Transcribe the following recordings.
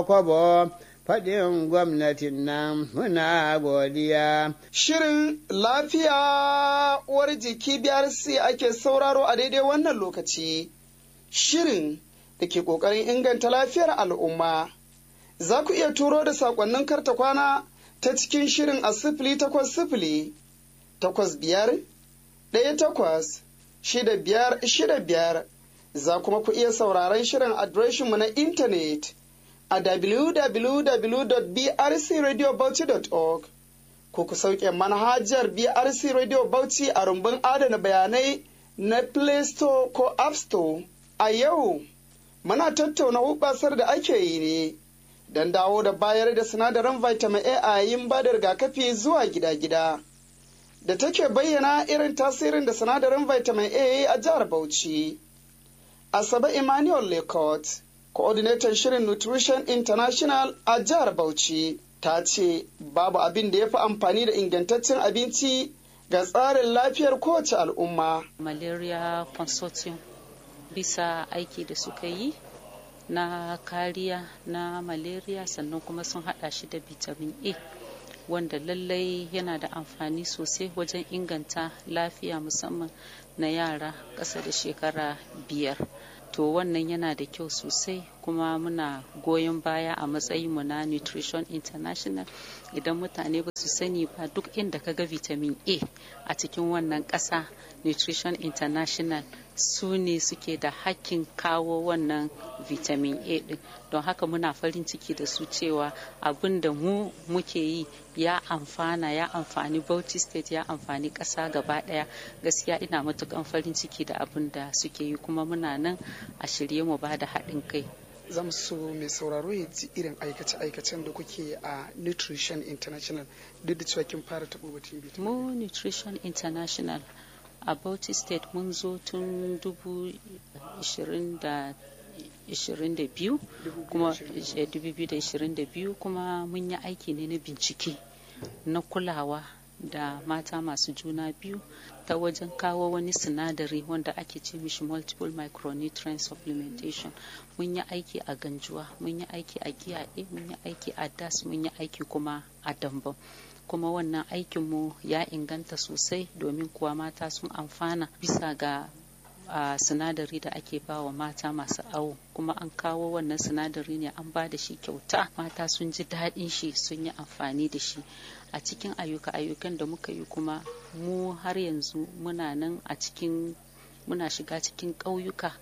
kwabo faɗin gwamnatin nan muna godiya. Shirin lafiya uwar jiki biyar si ake sauraro a daidai wannan lokaci. Shirin da ke ƙoƙarin inganta lafiyar al'umma. Za ku iya turo da saƙonnin karta kwana ta cikin shirin a sifili takwas sifili, takwas biyar, ɗaya takwas, shida biyar shida biyar. Za kuma ku iya sauraron shirin adireshinmu na intanet. a www.brcradiobauchi.org ko ku sauke manhajar BRC Radio Bauchi a rumbun adana bayanai na Play Store ko App Store. A yau, muna tattauna hubasar da ake yi ne don dawo da bayar da sinadarin vitamin A a yayin ba da rigakafi zuwa gida-gida. Da take bayyana irin tasirin da sinadarin vitamin A a jihar Bauchi. Asabe Emmanuel Lekot. coordinator shirin nutrition international a jihar bauchi ta ce babu abin da ya fi amfani da ingantaccen abinci ga tsarin lafiyar kowace al'umma malaria consortium bisa aiki da suka yi na kariya na malaria sannan kuma sun hada shi da vitamin a wanda lallai yana da amfani sosai wajen inganta lafiya musamman na yara ƙasa da shekara biyar to wannan yana da kyau sosai kuma muna goyon baya a matsayinmu na nutrition international idan mutane ba su sani ba duk inda ka ga vitamin a a cikin wannan ƙasa nutrition international su ne suke da hakkin kawo wannan vitamin a din don haka muna farin ciki da su cewa abin da mu muke yi ya amfana ya amfani bauchi state ya amfani ƙasa gaba ɗaya gaskiya ina matukan farin ciki da abin da suke yi kuma muna nan a shirye mu ba da haɗin kai zan so mai sauraro ya ji irin aikace-aikacen da kuke a nutrition international duk da cewa kin fara taɓo batun mu nutrition international a bauchi state mun zo tun dubu da 22 kuma 2022 kuma mun yi aiki ne na bincike na kulawa da mata masu juna biyu ta wajen kawo wani sinadari wanda ake ce mishi multiple micronutrient supplementation mun yi aiki a ganjuwa mun yi aiki a giyaɗe mun yi aiki a das mun yi aiki kuma a dambam kuma wannan aikinmu ya inganta sosai domin kuwa mata sun amfana bisa ga a sinadari da ake ba wa mata masu awo kuma an kawo wannan sinadari ne an ba da shi kyauta mata sun ji daɗin shi sun yi amfani da shi a cikin ayyuka ayyukan da muka yi kuma mu har yanzu muna nan a cikin muna shiga cikin ƙauyuka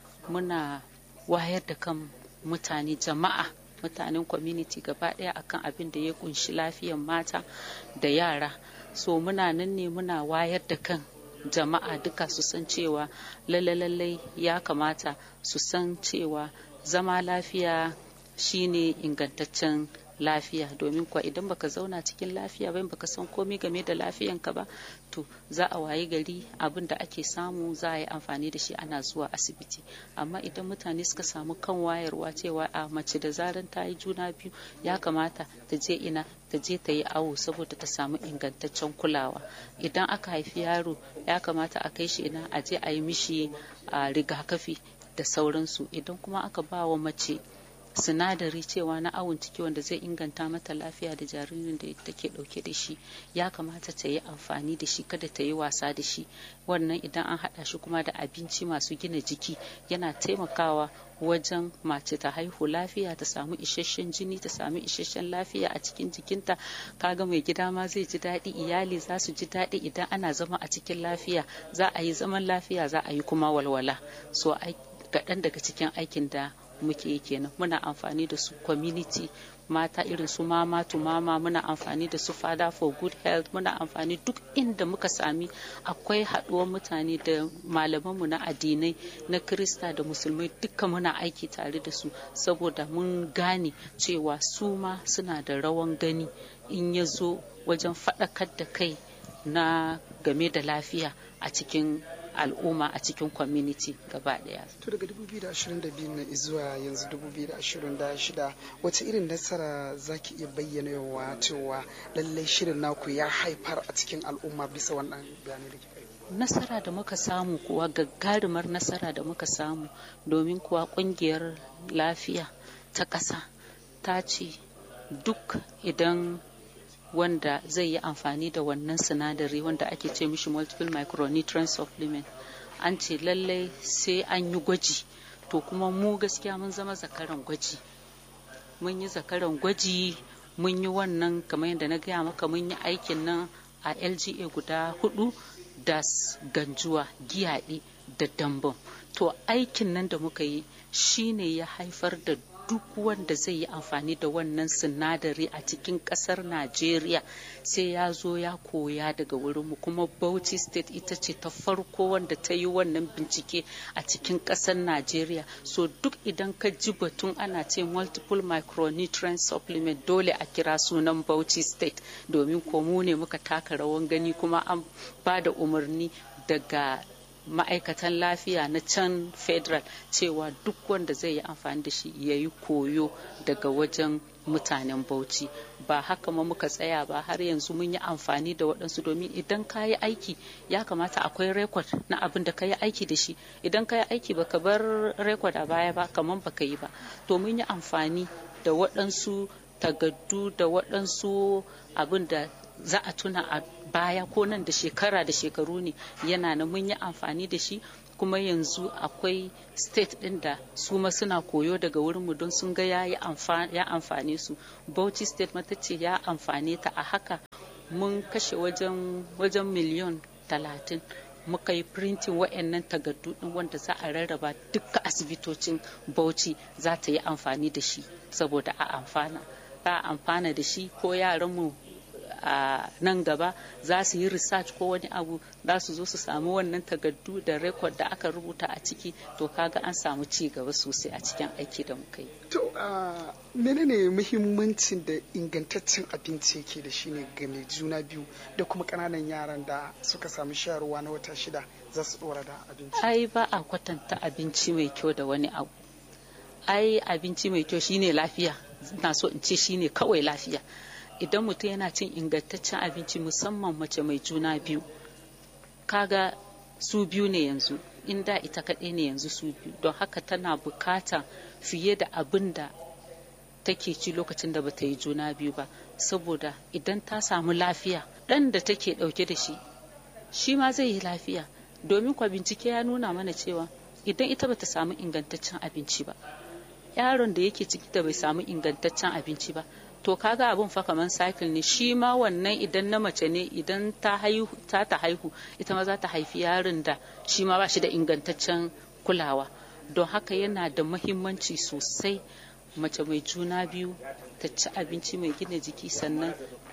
muna wayar da kan mutane jama'a mutanen community gaba ɗaya akan abin da ya kunshi lafiyar mata da yara so muna nan ne muna wayar da kan jama'a duka su san cewa lallai ya kamata su san cewa zama lafiya shine ingantaccen lafiya domin kuwa idan baka zauna cikin lafiya ba baka san komai game da lafiyanka ba to za a wayi gari abin da ake samu za a yi amfani da shi ana zuwa asibiti amma idan mutane suka samu kan wayarwa cewa a mace da zaran ta yi juna biyu ya kamata ta je ina ta je ta yi awo saboda ta samu ingantaccen kulawa idan aka haifi yaro ya kamata a kai shi ina a je a yi mishi rigakafi da sauransu idan kuma aka ba wa mace sinadari cewa na awon ciki wanda zai inganta mata lafiya da jaririn da take dauke da shi ya kamata ta yi amfani da shi kada ta yi wasa da shi wannan idan an hada shi kuma da abinci masu gina jiki yana taimakawa wajen mace ta haihu lafiya ta samu isasshen jini ta samu isasshen lafiya a cikin jikinta kaga mai gida ma zai ji daɗi iyali za su ji daɗi idan ana zama a cikin lafiya za a yi zaman lafiya za a yi kuma walwala so kaɗan daga cikin aikin da muke yi kenan muna amfani da su community mata irin su mama to mama muna amfani da su fada for good health muna amfani duk inda muka sami akwai haɗuwar mutane da malamanmu na addinai na krista da musulmai duka muna aiki tare da su saboda mun gane cewa su ma suna da rawan gani in ya zo wajen faɗakar da kai na game da lafiya a cikin al'umma a cikin community gaba daya. To daga 2022 na zuwa yanzu 2026 wace irin nasara za ki iya bayyana yawa cewa lallai shirin naku ya haifar a cikin al'umma bisa wannan bayanai da kika yi? Nasara da muka samu kuwa gagarumar nasara da muka samu domin kuwa kungiyar lafiya ta ƙasa ta ce duk idan wanda zai yi amfani da wannan sinadari wanda ake ce mishi multiple micronutrient supplement an ce lallai sai an yi gwaji to kuma mu gaskiya mun zama zakaran gwaji mun yi zakaran gwaji mun yi wannan kamar yadda na gaya maka mun yi aikin nan a lga guda hudu da ganjuwa giyaɗe da dambam to aikin nan da muka yi shine ya haifar da duk wanda zai yi amfani da wannan sinadari a cikin kasar najeriya sai ya zo ya koya daga wurinmu kuma bauchi state ita ce ta farko wanda ta yi wannan bincike a cikin kasar najeriya so duk idan ka ji batun ana ce multiple micronutrient supplement dole a kira sunan bauchi state domin komu ne muka taka rawan gani kuma an ba da umarni daga ma'aikatan lafiya na can federal cewa duk wanda zai yi amfani da shi ya yi koyo daga wajen mutanen bauchi ba haka ma muka tsaya ba har yanzu mun yi amfani da waɗansu domin idan ka yi aiki ya kamata akwai rekod na abin da ka yi aiki da shi idan ka yi aiki baka bar rekod a baya ba kamar baka yi ba to mun yi amfani da waɗansu tagaddu da waɗansu abin da za a tuna a baya ko nan da shekara da shekaru ne yana na mun yi amfani da shi kuma yanzu akwai state ɗin da su ma suna koyo daga wurinmu don sun ga ya amfane su bauchi state mata ce ya amfane ta a haka mun kashe wajen wajen miliyon talatin muka yi printin wa'annan takardu din wanda za a rarraba duka asibitocin bauchi za ta yi amfani da shi saboda a amfana za a amfana da shi ko yaranmu a nan gaba za su yi research ko wani abu za su zo su samu wannan takardu da rekod da aka rubuta a ciki to kaga an samu ci gaba sosai a cikin aiki da muka yi to menene muhimmancin da ingantaccen abinci yake da shi ne ga mai juna biyu da kuma ƙananan yaran da suka samu shayarwa na wata shida za su ɗora da abinci ai ba a kwatanta abinci mai kyau da wani abu ai abinci mai kyau shine lafiya na so in ce shine kawai lafiya idan mutum yana cin ingantaccen abinci musamman mace mai juna biyu kaga su biyu ne yanzu inda ita kaɗai ne yanzu su biyu don haka tana bukata fiye da abin da take ci lokacin da bata yi juna biyu ba saboda idan ta samu lafiya ɗan da take ɗauke da shi shi ma zai yi lafiya domin kwa bincike ya nuna mana cewa idan ita bata samu ingantaccen abinci ba yaron da yake ciki da bai samu ingantaccen abinci ba to kaga abun fa kaman cycle ne shi ma wannan idan na mace ne idan ta haihu ta ta haihu ita ma za ta haifi yaron da shi ma ba shi da ingantaccen kulawa don haka yana da mahimmanci sosai mace mai juna biyu ta ci abinci mai gina jiki sannan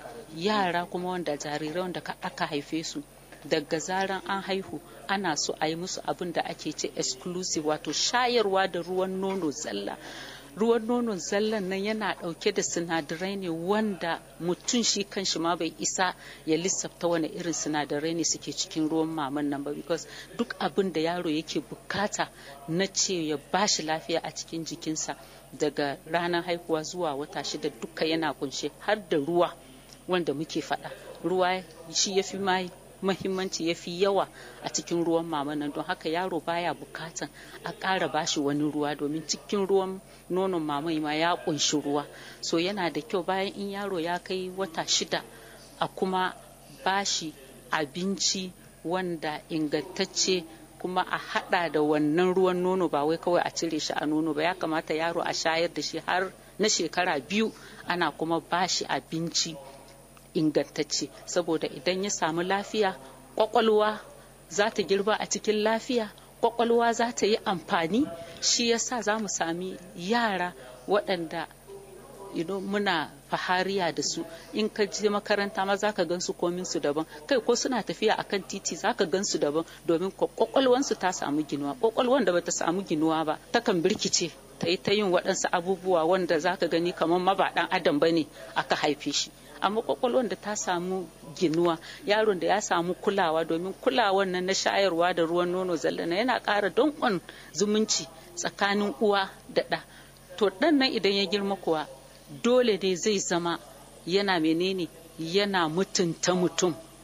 yara kuma wanda jarirai wanda aka haife su daga zaran an haihu ana so a yi musu abin da ake ce exclusive wato shayarwa da ruwan nono zalla ruwan nonon zallan nan yana ɗauke da sinadarai ne wanda mutum shi kanshi ma bai isa ya lissafta wani irin sinadarai ne suke cikin ruwan maman nan ba because duk abin da yaro yake bukata na ce ya bashi lafiya a cikin jikinsa daga ranar haihuwa zuwa wata shida duka yana kunshe har da ruwa wanda muke faɗa ruwa shi ya fi mai mahimmanci ya fi yawa a cikin ruwan mama nan don haka yaro baya bukatan a ƙara bashi wani ruwa domin cikin ruwan nonon mama ma ya ƙunshi ruwa so yana da kyau bayan in yaro ya kai wata shida a kuma bashi abinci wanda ingantacce kuma a hada da wannan ruwan nono ba wai kawai a cire shi a nono ba ya kamata yaro a shayar da shi har na shekara biyu ana kuma bashi abinci ingantacce saboda idan ya samu lafiya kwakwalwa za ta girba a cikin lafiya kwakwalwa za ta yi amfani shi yasa za mu sami yara waɗanda you know, muna fahariya da su in ka je makaranta ma za ka gan su komin su daban kai ko suna tafiya akan titi za ka gan su daban domin kwakwalwansu ta samu ginuwa kwakwalwan da bata samu ginuwa ba takan birkice ta yi ta yin waɗansu abubuwa wanda za ka gani kamar ma ba ɗan adam ba ne aka haife shi amma kwakwalwan da ta samu ginuwa yaron da ya samu kulawa domin kulawan nan na shayarwa da ruwan nono zallana yana ƙara danƙon zumunci tsakanin uwa da ɗa to ɗan nan idan ya girma kuwa dole ne zai zama yana menene yana mutunta mutum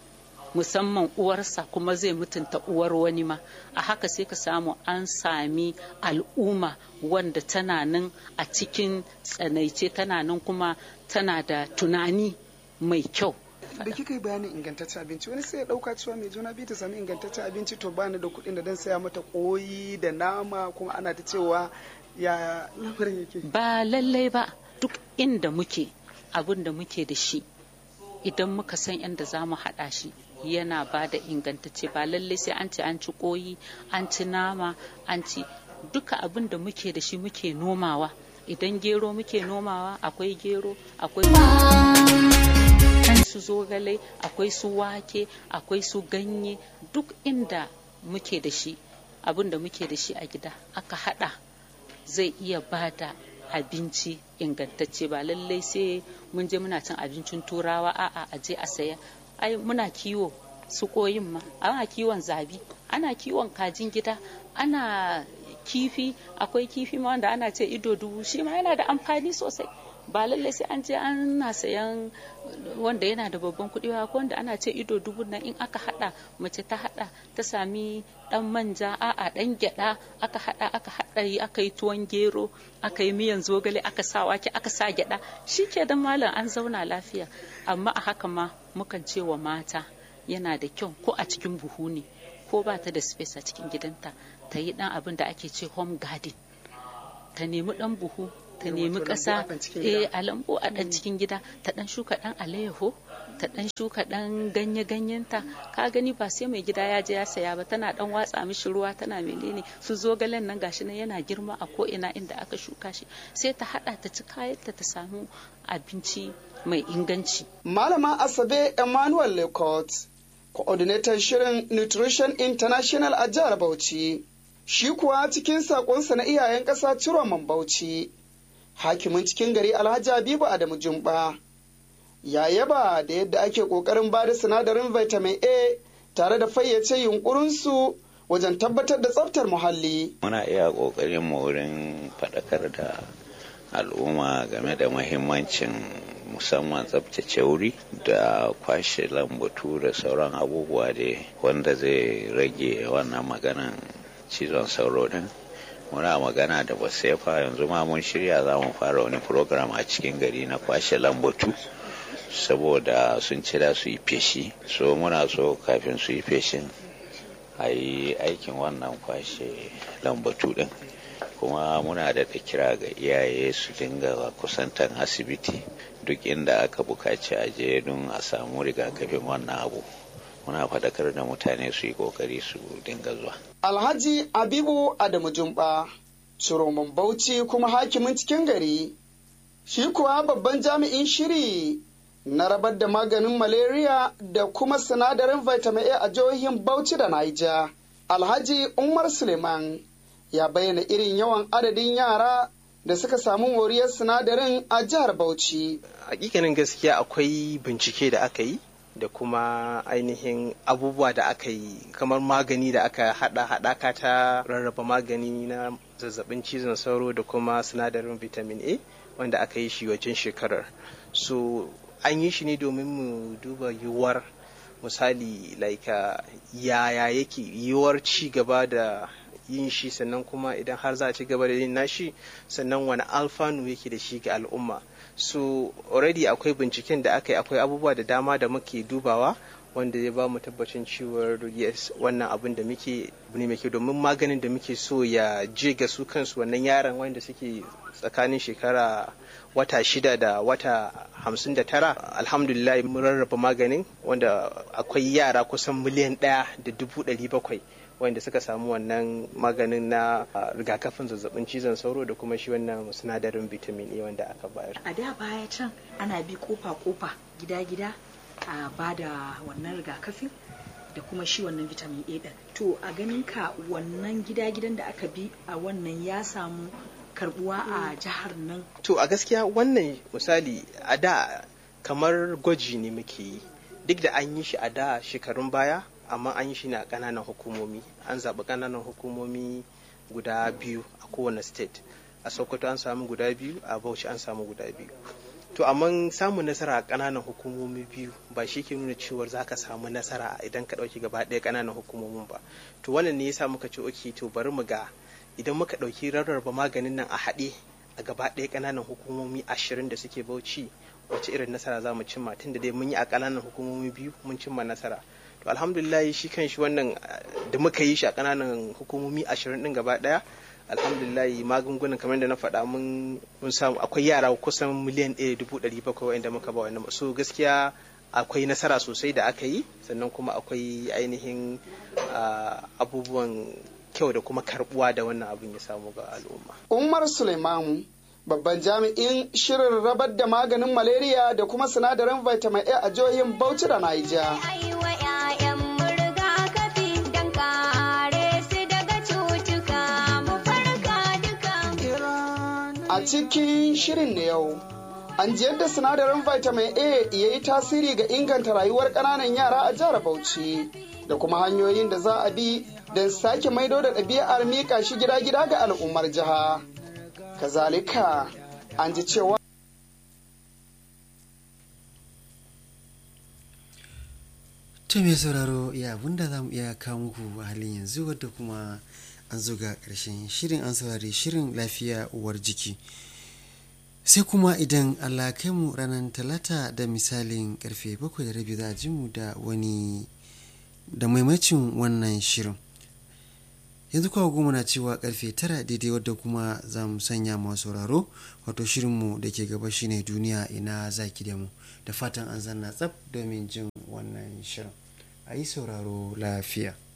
musamman uwarsa kuma zai mutunta uwar wani ma a haka sai ka samu an sami al'umma wanda tana nan a cikin tsanaice tana nan kuma tana da tunani mai kyau da kika yi bayanin ingantaccen abinci wani sai ya dauka cewa mai juna biyu ta sami ingantaccen abinci to bani da kuɗin da dan saya mata koyi da nama kuma ana ta cewa ya lamarin yake ba lallai ba duk inda muke abin da muke da shi idan muka san inda za mu haɗa shi yana ba da ingantacce ba lallai sai an ci an ci koyi an ci nama an ci duka abin da muke da shi muke nomawa idan gero muke nomawa akwai gero akwai su zogale akwai su wake akwai su ganye duk inda muke da shi abin da muke da shi a gida aka hada zai iya bada abinci ingantacce ba lallai sai mun je muna cin abincin turawa a'a a je a saya ai muna kiwo su koyin ma ana kiwon zabi ana kiwon kajin gida ana kifi akwai kifi ma wanda ana ce ido dubu shi ma yana da amfani sosai ba lallai sai an je ana sayan wanda yana da babban kuɗi ba ko wanda ana ce ido dubu nan in aka hada mace ta hada ta sami dan manja a'a dan gyada aka hada aka hada yi aka yi tuwon gero aka yi miyan zogale aka sa wake aka sa gyada ke da malam an zauna lafiya amma a haka ma mukan ce wa mata yana da kyau ko a cikin buhu ne ko ba ta da space a cikin gidanta ta yi dan abin da ake ce home garden ta nemi dan buhu ta nemi ƙasa eh a lambu a ɗan cikin gida ta ɗan shuka ɗan alayyaho ta ɗan shuka ɗan ganye ganyenta ka gani ba sai mai gida ya je ya saya ba tana ɗan watsa mishi ruwa tana menene su zogalen nan gashi nan yana girma a ko ina inda aka shuka shi sai ta haɗa ta ci kayanta ta samu abinci mai inganci malama asabe emmanuel lecot coordinator shirin nutrition international a jihar bauchi shi kuwa cikin sakonsa na iyayen ƙasa ciroman bauchi hakimin cikin gari alhaji habibu adamu jumba ya yaba da yadda ake kokarin ba da sinadarin vitamin a tare da fayyace yunkurinsu wajen tabbatar da tsaftar muhalli muna iya kokarin mu wurin faɗakar da al'umma game da mahimmancin musamman tsabtace wuri da kwashe lambatu da sauran abubuwa da wanda zai rage wannan maganan cizon sauro din muna magana da basefa yanzu ma mun shirya za mu fara wani program a cikin gari na kwashe lambatu saboda sun ci da su yi feshi so muna so kafin su yi feshin a yi aikin wannan kwashe lambatu din kuma muna da kira ga iyaye su dinga kusantan asibiti duk inda aka bukaci a je don a samu rigakafin wannan abu muna faɗakar da mutane su yi ƙoƙari su dinga zuwa. Alhaji Abibu Adamu Jumba, Ciroman Bauchi kuma hakimin cikin gari, shi kuwa babban jami'in shiri na rabar da maganin malaria da kuma sinadarin vitamin A a jihohin Bauchi da Naija. Alhaji Umar Suleiman ya bayyana irin yawan adadin yara da suka samu moriyar sinadarin a jihar Bauchi. Hakikanin gaskiya akwai bincike da aka yi da kuma ainihin abubuwa da aka yi kamar magani da aka hada hadaka ta rarraba magani na zazzabin cizon sauro da kuma sinadarin vitamin A wanda aka yi shi wajen shekarar so an yi shi ne domin mu duba yiwuwar misali like yaya yake yiwuwar ci gaba da yin shi sannan kuma idan har za a ci gaba da yin nashi sannan wani alfanu yake da shi ga al'umma so already akwai binciken da aka yi akwai abubuwa da dama da muke dubawa wanda ya ba mu tabbacin cewar yes wannan abin da muke ne mai domin maganin da muke so ya je ga su kansu wannan yaran wanda suke tsakanin shekara wata shida da wata hamsin da tara alhamdulillah mun rarraba maganin wanda akwai yara kusan miliyan ɗaya da dubu ɗari bakwai wanda suka samu wannan maganin na rigakafin zazzabin cizon sauro da kuma shi wannan sinadarin vitamin A wanda aka bayar. A da baya can ana bi kofa-kofa gida-gida a ba da wannan rigakafin da kuma shi wannan vitamin A ɗin. To a ganin ka wannan gida-gidan da aka bi a wannan ya samu karbuwa a jihar nan. To a gaskiya wannan misali a da kamar gwaji ne muke yi duk da an yi shi a da shekarun baya amma an yi shi ne a ƙananan hukumomi an zaɓi ƙananan hukumomi guda biyu a kowane state a sokoto an samu guda biyu a bauchi an samu guda biyu to amma samun nasara a ƙananan hukumomi biyu ba shi ke nuna cewar za ka samu nasara idan ka ɗauki gaba ɗaya ƙananan hukumomin ba to wannan ne yasa muka ce oke to bari mu ga idan muka ɗauki rarraba maganin nan a haɗe a gaba ɗaya ƙananan hukumomi ashirin da suke bauchi wace irin nasara za mu cimma tunda dai mun yi a ƙananan hukumomi biyu mun cimma nasara to alhamdulillah shi kan shi wannan da muka yi shi a ƙananan hukumomi ashirin ɗin gaba ɗaya alhamdulillah magungunan kamar da na faɗa mun samu akwai yara kusan miliyan ɗaya dubu ɗari bakwai wa'anda muka ba wannan so gaskiya akwai nasara sosai da aka yi sannan kuma akwai ainihin abubuwan kyau da kuma karbuwa da wannan abin ya samu ga al'umma. Umar Suleiman babban jami'in shirin rabar da maganin malaria da kuma sinadarin vitamin A a jihohin Bauchi da Niger. A cikin shirin na yau, an ji yadda sinadarin vitamin A ya yi tasiri ga inganta rayuwar ƙananan yara a jihar Bauchi da kuma hanyoyin da za a bi don sake maido da ɗabi'ar miƙa shi gida-gida ga al'ummar jiha. Kazalika, an ji cewa To mai sauraro ya abinda za mu iya kawo muku a halin yanzu wadda kuma an zo ga ƙarshen shirin an saurari shirin lafiya uwar jiki. sai kuma idan allah kai mu ranar talata da misalin karfe bakwai da rabi za a ji mu da wani da maimacin wannan shirin yanzu kawo goma na cewa karfe tara daidai wadda kuma za mu sanya masu sauraro wato shirinmu da ke gaba shine duniya ina zaki da mu da fatan an zanna tsaf domin jin wannan shirin a yi sauraro lafiya